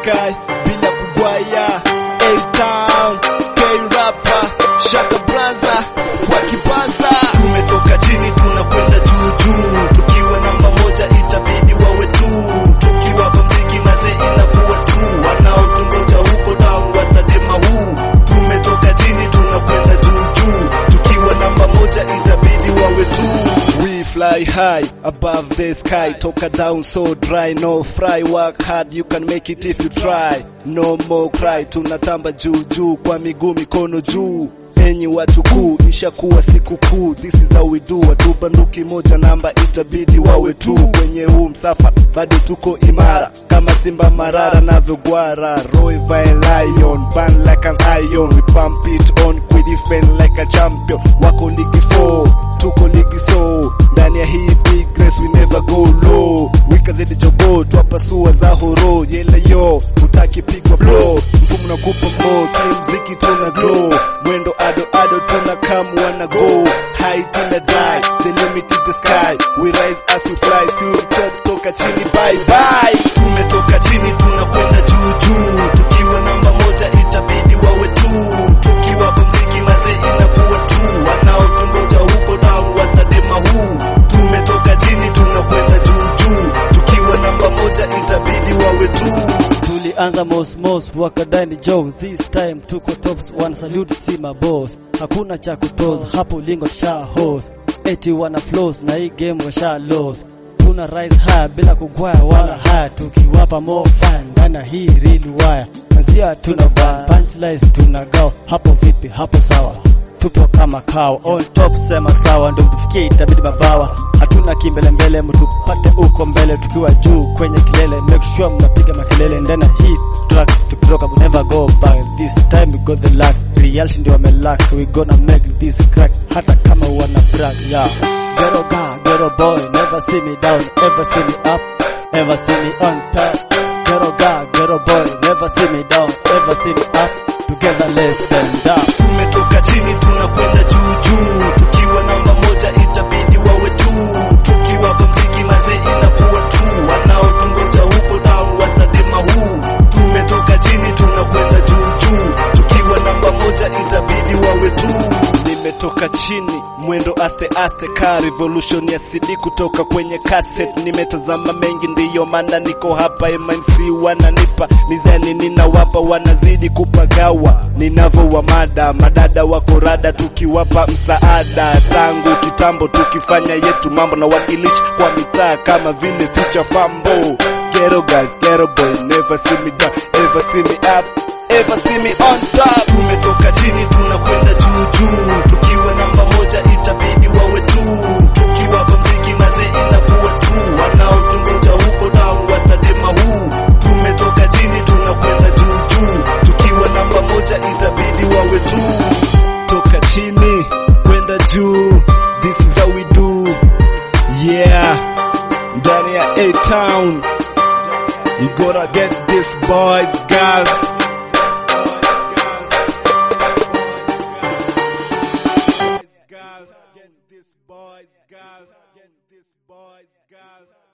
sky bila kugwaya A-Town K-Rapper Shaka Braza wakipaza tumetoka chini tunakwenda juu juu tukiwa namba moja itabidi wawe tu tukiwa kwa mziki maze inakuwa tu wanaotungoja huko down watadema huu tumetoka chini tunakwenda juu juu tukiwa namba moja itabidi wawe tu we fly high above the sky toka down so dry no fry work hard you can make it if you try no more cry tunatamba juu juu kwa miguu mikono juu enyi watu kuu ishakuwa siku kuu this is how we do watu banduki moja namba itabidi wawe tu kwenye huu msafa bado tuko imara kama simba marara navyogwara roy vine lion ban like an iron we pump it on we defend like a champion wako ligi 4 tuko ligi so ndani ya hii big race we never go low wikazidi jogo twapasua za horo yele yo utakipigwa blow mfumo na kupa mo kimziki tuna glow mwendo ado ado tuna come wanna go high till I die the limit is the sky we rise as we fly through the top toka chini bye bye tumetoka chini tunakwenda juu juu tukiwa namba moja itabidi wawe tu tukiwa kwa mziki maze inakuwa tu wanaotungoja huko down watadema huu tumetoka chini tunakwenda juu juu tukiwa namba moja itabidi wawe tu tulianza mosmos wakadani joe this time tuko tops wana salute si maboss hakuna cha kutoza hapo lingo sha host eti wana flows na hii game washa loss tuna rise high bila kugwaya wala haya tukiwapa more fun ndana hii real wire nazia tuna ban punchlines tunagao hapo vipi hapo sawa tupo kama kawa on top sema sawa ndo tufikie itabidi mabawa hatuna kimbelembele mtupate uko mbele tukiwa juu kwenye kilele make sure mnapiga makelele ndana hii track tukitoka we never go back this time we got the luck reality ndio wamelack we gonna make this crack hata kama wana brag yeah ghetto guy ghetto boy never see me down ever see me up ever see me on top ghetto guy ghetto boy never see me down ever see me up together let's stand up tumetoka chini tunakwenda juu juu tukiwa namba moja itabidi wawe tu tukiwa kwa mziki maze inakuwa tu wanaotungoja huko down watadema huu tumetoka chini tunakwenda juu juu tukiwa namba moja itabidi wawe tu nimetoka chini mwendo aste aste ka revolution ya CD kutoka kwenye cassette nimetazama mengi ndiyo maana niko hapa MNC wananipa mizani ninawapa wanazidi kupagawa ninavyowa mada madada wako rada tukiwapa msaada tangu kitambo tukifanya yetu mambo na wakilishi kwa mitaa kama vile future fambo Ghetto girl, ghetto boy, never see me down, ever see me up, ever see me on top. Tumetoka chini tunakwenda juu juu, tukiwa namba moja itabidi wawe tu, tukiwa kwa mziki maze inakuwa tu, wanaotungoja huko down watadema huu. Tumetoka chini tunakwenda juu juu, tukiwa namba moja itabidi wawe tu, toka chini kwenda juu, this is how we do, yeah, ndani ya A-Town. You gotta get this boys, girls. Get this boys, girls. Get this boys, girls.